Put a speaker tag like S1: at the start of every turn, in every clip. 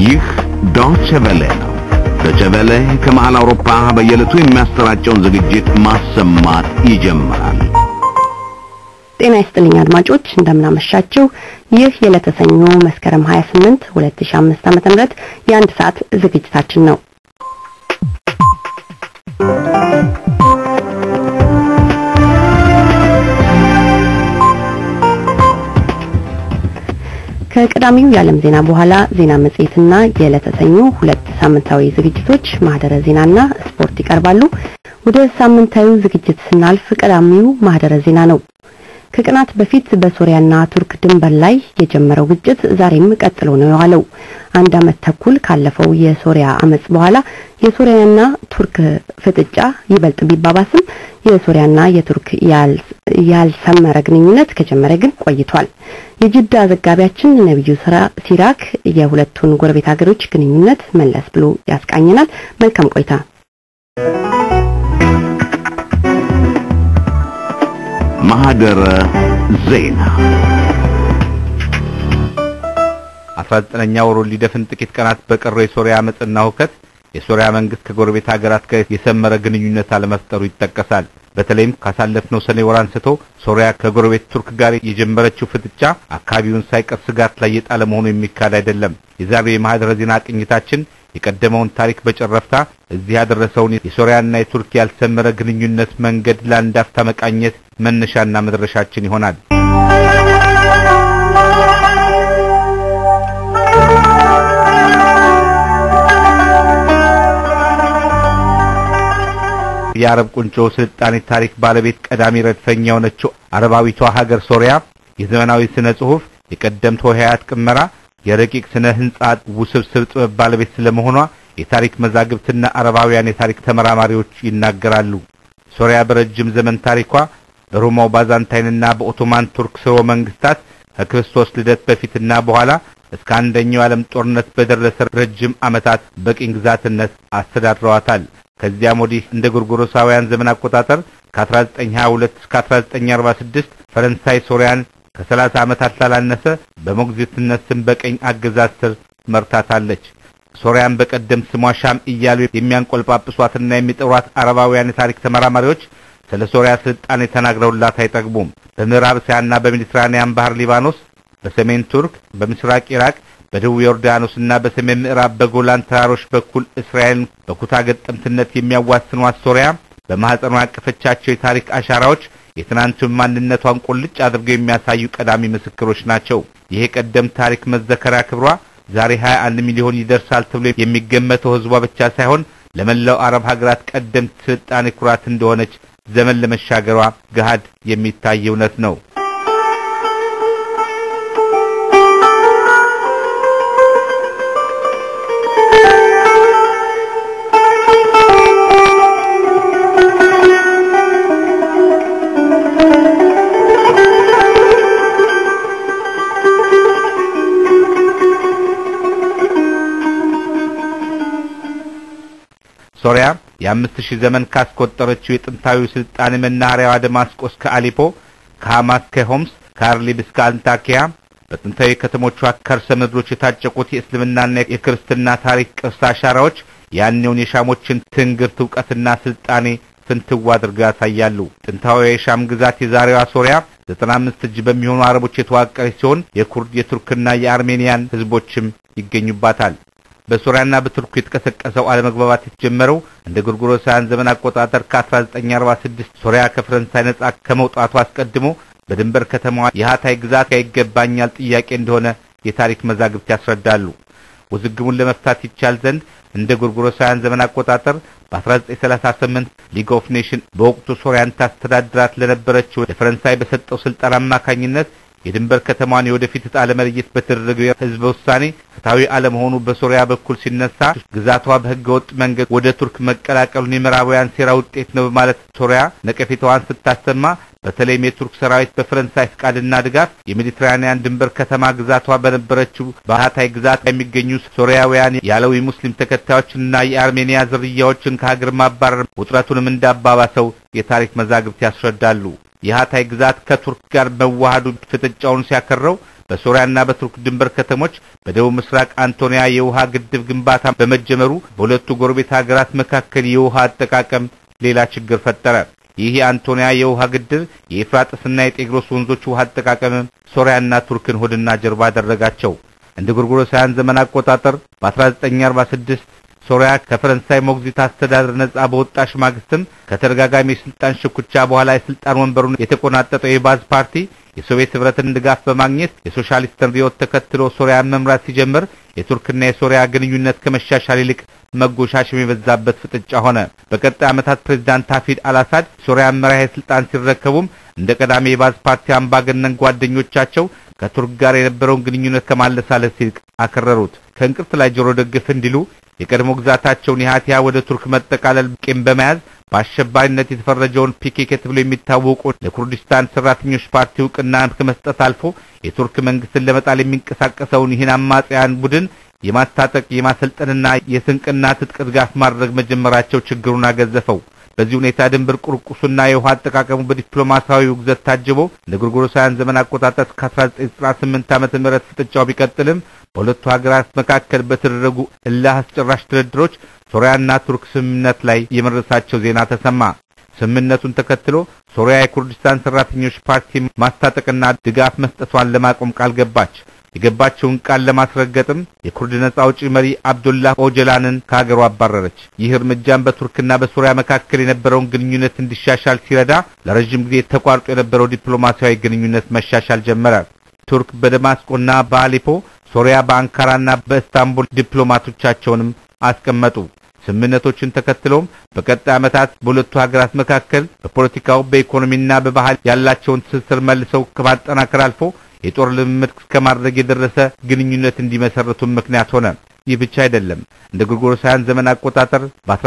S1: ይህ ዶቼ ቬለ ነው። ዶቼ ቬለ ከመሃል አውሮፓ በየዕለቱ የሚያሰራጨውን ዝግጅት ማሰማት ይጀምራል።
S2: ጤና ይስጥልኝ አድማጮች፣ እንደምናመሻችሁ። ይህ የዕለተ ሰኞ መስከረም 28 2005 ዓ.ም የአንድ ሰዓት ዝግጅታችን ነው። ከቀዳሚው የዓለም ዜና በኋላ ዜና መጽሔትና የዕለተ ሰኞ ሁለት ሳምንታዊ ዝግጅቶች ማህደረ ዜናና ስፖርት ይቀርባሉ። ወደ ሳምንታዊ ዝግጅት ስናልፍ ቀዳሚው ማህደረ ዜና ነው። ከቀናት በፊት በሶሪያና ቱርክ ድንበር ላይ የጀመረው ግጭት ዛሬም ቀጥሎ ነው የዋለው። አንድ ዓመት ተኩል ካለፈው የሶሪያ አመጽ በኋላ የሶሪያና ቱርክ ፍጥጫ ይበልጥ ቢባባስም የሶሪያና የቱርክ ያልሰመረ ግንኙነት ከጀመረ ግን ቆይቷል። የጅዳ ዘጋቢያችን ነብዩ ሲራክ የሁለቱን ጎረቤት ሀገሮች ግንኙነት መለስ ብሎ ያስቃኘናል። መልካም ቆይታ።
S1: ማህደረ ዜና
S3: 19ኛ ወሩን ሊደፍን ጥቂት ቀናት በቀረው የሶሪያ አመጽና ሁከት የሶሪያ መንግስት ከጎረቤት ሀገራት ጋር የሰመረ ግንኙነት አለመፍጠሩ ይጠቀሳል። በተለይም ካሳለፍነው ሰኔ ወር አንስቶ ሶሪያ ከጎረቤት ቱርክ ጋር የጀመረችው ፍጥጫ አካባቢውን ሳይቀር ስጋት ላይ የጣለ መሆኑ የሚካድ አይደለም። የዛሬው የማህደረ ዜና ቅኝታችን የቀደመውን ታሪክ በጨረፍታ እዚህ ያደረሰውን የሶሪያና የቱርክ ያልሰመረ ግንኙነት መንገድ ለአንድ አፍታ መቃኘት መነሻና መድረሻችን ይሆናል። የአረብ ቁንጮ ስልጣኔ ታሪክ ባለቤት ቀዳሚ ረድፈኛ የሆነችው አረባዊቷ ሀገር ሶሪያ የዘመናዊ ስነ ጽሑፍ፣ የቀደምት ሆሄያት ቅመራ፣ የረቂቅ ስነ ህንጻ ውስብስብ ጥበብ ባለቤት ስለመሆኗ የታሪክ መዛግብትና አረባውያን የታሪክ ተመራማሪዎች ይናገራሉ። ሶሪያ በረጅም ዘመን ታሪኳ በሮማው ባዛንታይንና በኦቶማን ቱርክ ስርወ መንግስታት ከክርስቶስ ልደት በፊትና በኋላ እስከ አንደኛው የዓለም ጦርነት በደረሰ ረጅም ዓመታት በቅኝ ግዛትነት አስተዳድረዋታል። ከዚያም ወዲህ እንደ ጎርጎሮሳውያን ዘመን አቆጣጠር ከ1922 እስከ 1946 ፈረንሳይ ሶሪያን ከ30 ዓመታት ላላነሰ በሞግዚትነት ስም በቀኝ አገዛዝ ስር መርታታለች። ሶሪያን በቀደም ስሟ ሻም እያሉ የሚያንቆልጳጵሷትና የሚጠሯት አረባውያን የታሪክ ተመራማሪዎች ስለ ሶሪያ ስልጣኔ ተናግረውላት አይጠግቡም። በምዕራብ እስያና በሜዲትራኒያን ባህር ሊባኖስ፣ በሰሜን ቱርክ፣ በምስራቅ ኢራቅ በደቡብ ዮርዳኖስና በሰሜን ምዕራብ በጎላን ተራሮች በኩል እስራኤልን በኩታ ገጠምትነት የሚያዋስኗት ሶሪያ በማህፀኗ ያቀፈቻቸው የታሪክ አሻራዎች የትናንቱን ማንነቷን ቁልጭ አድርገው የሚያሳዩ ቀዳሚ ምስክሮች ናቸው። ይሄ ቀደም ታሪክ መዘከሪያ ክብሯ ዛሬ 21 ሚሊዮን ይደርሳል ተብሎ የሚገመተው ህዝቧ ብቻ ሳይሆን ለመላው አረብ ሀገራት ቀደምት ስልጣኔ ኩራት እንደሆነች ዘመን ለመሻገሯ ገሃድ የሚታይ እውነት ነው። ሶሪያ የአምስት ሺህ ዘመን ካስቆጠረችው የጥንታዊ ስልጣኔ መናኸሪያዋ ደማስቆ እስከ አሊፖ፣ ከሐማስ ከሆምስ፣ ከአርሊብ እስከ አንታኪያ በጥንታዊ ከተሞቿ ከርሰ ምድሮች የታጨቁት የእስልምናና የክርስትና ታሪክ ቅርስ አሻራዎች ያኔውን የሻሞችን ትንግርት እውቀትና ስልጣኔ ፍንትው አድርገው ያሳያሉ። ጥንታዊ የሻም ግዛት የዛሬዋ ሶሪያ ዘጠና አምስት እጅ በሚሆኑ አረቦች የተዋቀረች ሲሆን የኩርድ የቱርክና የአርሜኒያን ህዝቦችም ይገኙባታል። በሶሪያና በቱርክ የተቀሰቀሰው አለመግባባት የተጀመረው እንደ ጎርጎሮሳውያን ዘመን አቆጣጠር ከ1946 ሶሪያ ከፈረንሳይ ነጻ ከመውጣቱ አስቀድሞ በድንበር ከተማዋ የሀታይ ግዛት ይገባኛል ጥያቄ እንደሆነ የታሪክ መዛግብት ያስረዳሉ። ውዝግቡን ለመፍታት ይቻል ዘንድ እንደ ጎርጎሮሳውያን ዘመን አቆጣጠር በ1938 ሊግ ኦፍ ኔሽን በወቅቱ ሶሪያን ታስተዳድራት ለነበረችው ለፈረንሳይ በሰጠው ስልጣን አማካኝነት የድንበር ከተማዋን የወደፊት ዕጣ ለመለየት በተደረገው ህዝበ ውሳኔ ፍትሐዊ አለመሆኑ በሶሪያ በኩል ሲነሳ ግዛቷ በህገ ወጥ መንገድ ወደ ቱርክ መቀላቀሉን የምዕራባውያን ሴራ ውጤት ነው በማለት ሶሪያ ነቀፌታዋን ስታሰማ በተለይም የቱርክ ሰራዊት በፈረንሳይ ፍቃድና ድጋፍ የሜዲትራኒያን ድንበር ከተማ ግዛቷ በነበረችው በሀታይ ግዛት የሚገኙ ሶሪያውያን ያለዊ ሙስሊም ተከታዮችንና የአርሜኒያ ዝርያዎችን ከሀገር ማባረር ውጥረቱንም እንዳባባሰው የታሪክ መዛግብት ያስረዳሉ። የሀታይ ግዛት ከቱርክ ጋር መዋሃዱ ፍጥጫውን ሲያከረው በሶሪያና በቱርክ ድንበር ከተሞች በደቡብ ምስራቅ አንቶኒያ የውሃ ግድብ ግንባታ በመጀመሩ በሁለቱ ጎረቤት ሀገራት መካከል የውሃ አጠቃቀም ሌላ ችግር ፈጠረ። ይህ የአንቶኒያ የውሃ ግድብ የኤፍራጥስና የጤግሮስ ወንዞች ውሃ አጠቃቀም ሶሪያና ቱርክን ሆድና ጀርባ አደረጋቸው። እንደ ጎርጎሮሳውያን ዘመን አቆጣጠር በ1946 ሶሪያ ከፈረንሳይ ሞግዚት አስተዳደር ነጻ በወጣሽ ማግስትም ከተደጋጋሚ የስልጣን ሽኩቻ በኋላ የስልጣን ወንበሩን የተቆናጠጠው የባዝ ፓርቲ የሶቪየት ህብረትን ድጋፍ በማግኘት የሶሻሊስትን ርዕዮት ተከትሎ ሶሪያን መምራት ሲጀምር የቱርክና የሶሪያ ግንኙነት ከመሻሻል ይልቅ መጎሻሸም የበዛበት ፍጥጫ ሆነ። በቀጣይ ዓመታት ፕሬዝዳንት ሀፊድ አልአሳድ ሶሪያን መራሄ ስልጣን ሲረከቡም እንደ ቀዳሚ የባዝ ፓርቲ አምባገነን ጓደኞቻቸው ከቱርክ ጋር የነበረውን ግንኙነት ከማለሳለስ ይልቅ አከረሩት። ከእንቅርት ላይ ጆሮ ደግፍ እንዲሉ የቀድሞ ግዛታቸውን የሃቲያ ወደ ቱርክ መጠቃለል ቂም በመያዝ በአሸባሪነት የተፈረጀውን ፒኬኬ ተብሎ የሚታወቁ ለኩርዲስታን ሰራተኞች ፓርቲ እውቅና ከመስጠት አልፎ የቱርክ መንግስትን ለመጣል የሚንቀሳቀሰውን ይህን አማጽያን ቡድን የማስታጠቅ የማሰልጠንና የስንቅና ትጥቅ ድጋፍ ማድረግ መጀመራቸው ችግሩን አገዘፈው። በዚህ ሁኔታ ድንበር ቁርቁሱና የውሃ አጠቃቀሙ በዲፕሎማሲያዊ ውግዘት ታጅቦ እንደ ጎርጎሮሳውያን ዘመን አቆጣጠር እስከ 1998 ዓመተ ምህረት ፍጥጫው ቢቀጥልም በሁለቱ ሀገራት መካከል በተደረጉ እልህ አስጨራሽ ድርድሮች ሶሪያና ቱርክ ስምምነት ላይ የመድረሳቸው ዜና ተሰማ። ስምምነቱን ተከትሎ ሶሪያ የኩርዲስታን ሰራተኞች ፓርቲ ማስታጠቅና ድጋፍ መስጠቷን ለማቆም ቃል ገባች። የገባቸውን ቃል ለማስረገጥም የኩርድ ነጻ አውጪ መሪ አብዱላህ ኦጀላንን ከሀገሩ አባረረች። ይህ እርምጃም በቱርክና በሶሪያ መካከል የነበረውን ግንኙነት እንዲሻሻል ሲረዳ፣ ለረጅም ጊዜ ተቋርጦ የነበረው ዲፕሎማሲያዊ ግንኙነት መሻሻል ጀመረ። ቱርክ በደማስቆና በአሌፖ፣ ሶሪያ በአንካራና በኢስታንቡል ዲፕሎማቶቻቸውንም አስቀመጡ። ስምምነቶችን ተከትሎም በቀጣይ ዓመታት በሁለቱ ሀገራት መካከል በፖለቲካው በኢኮኖሚና በባህል ያላቸውን ትስስር መልሰው ከማጠናከር አልፎ የጦር ልምምድ እስከማድረግ የደረሰ ግንኙነት እንዲመሰርቱም ምክንያት ሆነ። ይህ ብቻ አይደለም። እንደ ጎርጎሮሳውያን ዘመን አቆጣጠር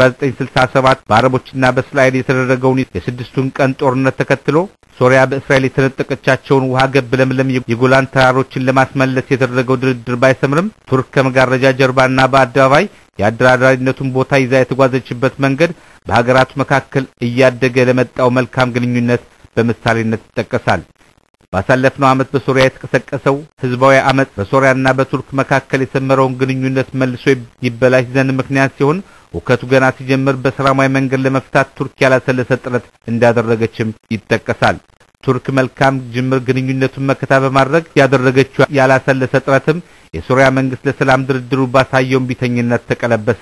S3: በ1967 በአረቦችና በእስራኤል የተደረገውን የስድስቱን ቀን ጦርነት ተከትሎ ሶሪያ በእስራኤል የተነጠቀቻቸውን ውሃ ገብ ለምለም የጎላን ተራሮችን ለማስመለስ የተደረገው ድርድር ባይሰምርም ቱርክ ከመጋረጃ ጀርባና በአደባባይ የአደራዳሪነቱን ቦታ ይዛ የተጓዘችበት መንገድ በሀገራቱ መካከል እያደገ ለመጣው መልካም ግንኙነት በምሳሌነት ይጠቀሳል። ባሳለፍነው ዓመት በሶሪያ የተቀሰቀሰው ህዝባዊ አመጽ በሶሪያና በቱርክ መካከል የሰመረውን ግንኙነት መልሶ ይበላሽ ዘንድ ምክንያት ሲሆን ሁከቱ ገና ሲጀምር በሰላማዊ መንገድ ለመፍታት ቱርክ ያላሰለሰ ጥረት እንዳደረገችም ይጠቀሳል። ቱርክ መልካም ጅምር ግንኙነቱን መከታ በማድረግ ያደረገችው ያላሰለሰ ጥረትም የሶሪያ መንግስት ለሰላም ድርድሩ ባሳየውን ቢተኝነት ተቀለበሰ።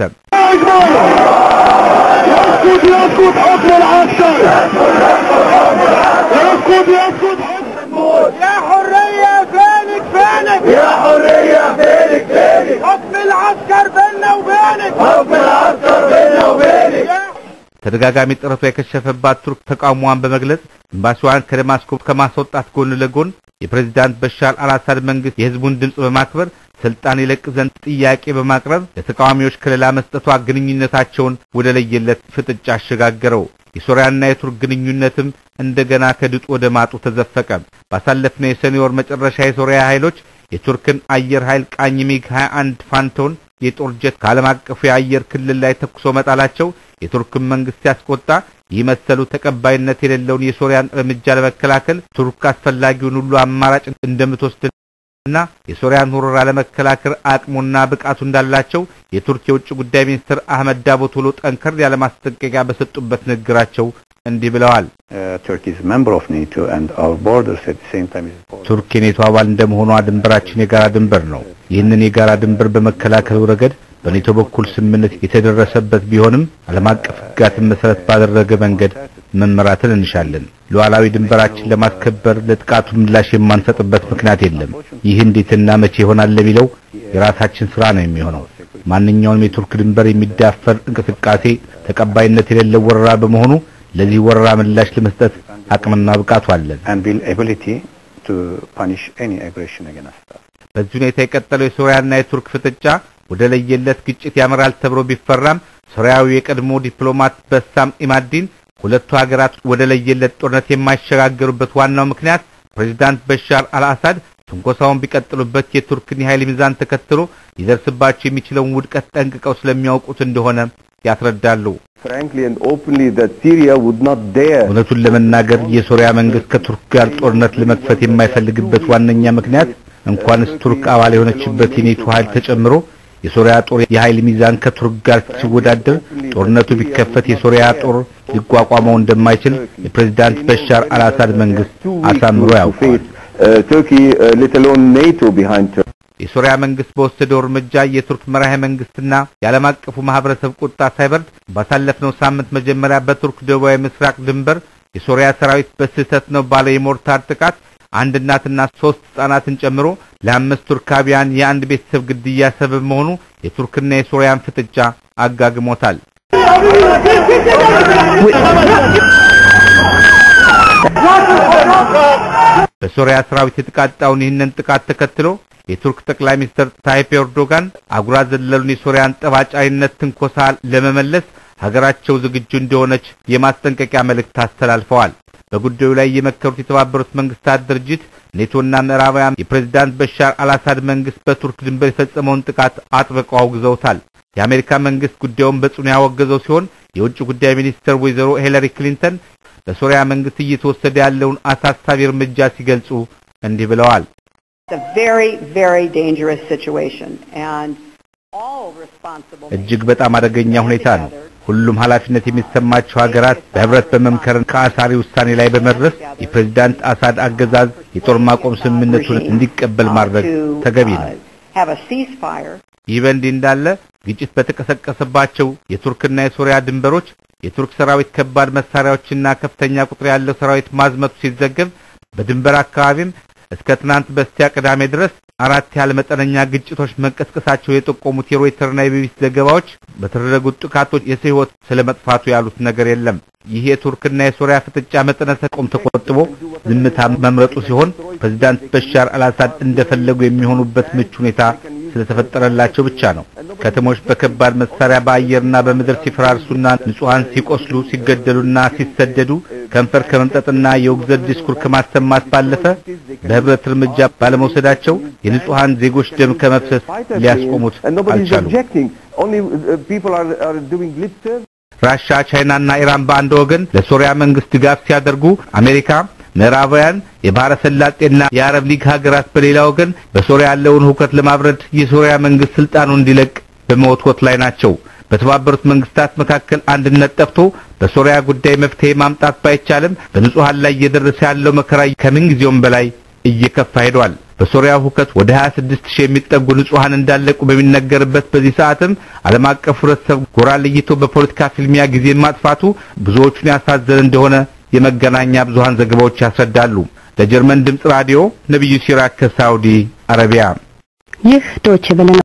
S4: يا حرية فينك فينك يا حرية فينك فينك حكم العسكر بيننا وبينك حكم العسكر بيننا وبينك
S3: ተደጋጋሚ ጥረቷ የከሸፈባት ቱርክ ተቃውሟን በመግለጽ ኤምባሲዋን ከደማስቆ ከማስወጣት ጎን ለጎን የፕሬዝዳንት በሻር አልአሳድ መንግስት የህዝቡን ድምፅ በማክበር ስልጣን ይለቅ ዘንድ ጥያቄ በማቅረብ ለተቃዋሚዎች ከለላ መስጠቷ ግንኙነታቸውን ወደ ለየለት ፍጥጫ አሸጋገረው። የሶሪያና የቱርክ ግንኙነትም እንደገና ከድጡ ወደ ማጡ ተዘፈቀ። ባሳለፍነው የሰኔ ወር መጨረሻ የሶሪያ ኃይሎች የቱርክን አየር ኃይል ቃኝ ሚግ 21 ፋንቶን የጦር ጀት ከዓለም አቀፉ የአየር ክልል ላይ ተኩሶ መጣላቸው የቱርክን መንግስት ሲያስቆጣ ይህ መሰሉ ተቀባይነት የሌለውን የሶሪያን እርምጃ ለመከላከል ቱርክ አስፈላጊውን ሁሉ አማራጭ እንደምትወስድና የሶሪያን ወረራ ለመከላከል አቅሙና ብቃቱ እንዳላቸው የቱርክ የውጭ ጉዳይ ሚኒስትር አህመድ ዳቮቶሎ ጠንከር ያለ ማስጠንቀቂያ በሰጡበት ንግግራቸው እንዲህ ብለዋል። ቱርክ የኔቶ አባል እንደመሆኗ ድንበራችን የጋራ ድንበር ነው። ይህንን የጋራ ድንበር በመከላከሉ ረገድ በኔቶ በኩል ስምምነት የተደረሰበት ቢሆንም ዓለም አቀፍ ሕግጋትን መሰረት ባደረገ መንገድ መመራትን እንሻለን። ሉዓላዊ ድንበራችን ለማስከበር ለጥቃቱ ምላሽ የማንሰጥበት ምክንያት የለም። ይህ እንዴትና መቼ ይሆናል ለሚለው የራሳችን ስራ ነው የሚሆነው። ማንኛውንም የቱርክ ድንበር የሚዳፈር እንቅስቃሴ ተቀባይነት የሌለው ወረራ በመሆኑ ለዚህ ወረራ ምላሽ ለመስጠት አቅምና ብቃቱ አለን። በዚህ ሁኔታ የቀጠለው የሶሪያና የቱርክ ፍጥጫ ወደ ለየለት ግጭት ያመራል ተብሎ ቢፈራም ሶሪያዊ የቀድሞ ዲፕሎማት በሳም ኢማዲን ሁለቱ ሀገራት ወደ ለየለት ጦርነት የማይሸጋገሩበት ዋናው ምክንያት ፕሬዚዳንት በሻር አልአሳድ ትንኮሳውን ቢቀጥሉበት የቱርክን የኃይል ሚዛን ተከትሎ ሊደርስባቸው የሚችለውን ውድቀት ጠንቅቀው ስለሚያውቁት እንደሆነ ያስረዳሉ። እውነቱን ለመናገር የሶሪያ መንግስት ከቱርክ ጋር ጦርነት ለመክፈት የማይፈልግበት ዋነኛ ምክንያት እንኳንስ ቱርክ አባል የሆነችበት የኔቶ ኃይል ተጨምሮ የሶሪያ ጦር የኃይል ሚዛን ከቱርክ ጋር ሲወዳደር ጦርነቱ ቢከፈት የሶሪያ ጦር ሊቋቋመው እንደማይችል የፕሬዝዳንት በሻር አልአሳድ መንግስት አሳምሮ ያውቃል። የሶሪያ መንግስት በወሰደው እርምጃ የቱርክ መራሄ መንግስትና የዓለም አቀፉ ማህበረሰብ ቁጣ ሳይበርድ ባሳለፍነው ሳምንት መጀመሪያ በቱርክ ደቡባዊ ምስራቅ ድንበር የሶሪያ ሰራዊት በስህተት ነው ባለ የሞርታር ጥቃት አንድ እናትና ሶስት ህጻናትን ጨምሮ ለአምስት ቱርካውያን የአንድ ቤተሰብ ግድያ ሰበብ መሆኑ የቱርክና የሶሪያን ፍጥጫ አጋግሞታል። በሶሪያ ሰራዊት የተቃጣውን ይህንን ጥቃት ተከትሎ የቱርክ ጠቅላይ ሚኒስትር ታይፕ ኤርዶጋን አጉራ ዘለሉን የሶሪያን ጠባጫሪነት ትንኮሳ ለመመለስ ሀገራቸው ዝግጁ እንደሆነች የማስጠንቀቂያ መልእክት አስተላልፈዋል። በጉዳዩ ላይ የመከሩት የተባበሩት መንግስታት ድርጅት ኔቶና ምዕራባውያን የፕሬዝዳንት በሻር አልአሳድ መንግስት በቱርክ ድንበር የፈጸመውን ጥቃት አጥብቀው አውግዘውታል። የአሜሪካ መንግስት ጉዳዩን በጽኑ ያወገዘው ሲሆን የውጭ ጉዳይ ሚኒስትር ወይዘሮ ሂለሪ ክሊንተን በሶሪያ መንግስት እየተወሰደ ያለውን አሳሳቢ እርምጃ ሲገልጹ እንዲህ ብለዋል። እጅግ በጣም አደገኛ ሁኔታ ነው። ሁሉም ኃላፊነት የሚሰማቸው ሀገራት በህብረት በመምከር ከአሳሪ ውሳኔ ላይ በመድረስ የፕሬዝዳንት አሳድ አገዛዝ የጦር ማቆም ስምምነቱን እንዲቀበል ማድረግ ተገቢ ነው። ይህ በእንዲህ እንዳለ ግጭት በተቀሰቀሰባቸው የቱርክና የሶሪያ ድንበሮች የቱርክ ሰራዊት ከባድ መሳሪያዎችና ከፍተኛ ቁጥር ያለው ሰራዊት ማዝመቱ ሲዘገብ በድንበር አካባቢም እስከ ትናንት በስቲያ ቅዳሜ ድረስ አራት ያህል መጠነኛ ግጭቶች መቀስቀሳቸው የጠቆሙት የሮይተርና የቢቢሲ ዘገባዎች በተደረጉት ጥቃቶች የሰው ሕይወት ስለመጥፋቱ ያሉት ነገር የለም። ይህ የቱርክና የሶሪያ ፍጥጫ መጠነ ሰቆም ተቆጥቦ ዝምታ መምረጡ ሲሆን ፕሬዝዳንት በሻር አልአሳድ እንደፈለጉ የሚሆኑበት ምቹ ሁኔታ ስለተፈጠረላቸው ብቻ ነው። ከተሞች በከባድ መሳሪያ በአየርና በምድር ሲፈራርሱና ንጹሐን ሲቆስሉ፣ ሲገደሉና ሲሰደዱ ከንፈር ከመምጠጥና የውግዘት ዲስኩር ከማሰማት ባለፈ በህብረት እርምጃ ባለመውሰዳቸው የንጹሐን ዜጎች ደም ከመፍሰስ ሊያስቆሙት አልቻሉም። ራሻ፣ ቻይናና ኢራን በአንድ ወገን ለሶሪያ መንግስት ድጋፍ ሲያደርጉ አሜሪካ ምዕራባውያን የባህረ ሰላጤና የአረብ ሊግ ሀገራት በሌላ ወገን በሶሪያ ያለውን ሁከት ለማብረድ የሶሪያ መንግስት ስልጣኑን እንዲለቅ በመወትወት ላይ ናቸው። በተባበሩት መንግስታት መካከል አንድነት ጠፍቶ በሶሪያ ጉዳይ መፍትሄ ማምጣት ባይቻልም በንጹሃን ላይ እየደረሰ ያለው መከራ ከምንጊዜውም በላይ እየከፋ ሄዷል። በሶሪያ ሁከት ወደ 26 ሺህ የሚጠጉ ንጹሃን እንዳለቁ በሚነገርበት በዚህ ሰዓትም ዓለም አቀፍ ህብረተሰብ ጎራ ለይቶ በፖለቲካ ፍልሚያ ጊዜ ማጥፋቱ ብዙዎቹን ያሳዘነ እንደሆነ የመገናኛ ብዙሃን ዘገባዎች ያስረዳሉ። ለጀርመን ድምጽ ራዲዮ ነብዩ ሲራክ ከሳውዲ አረቢያ።
S2: ይህ ዶይቼ ቬለ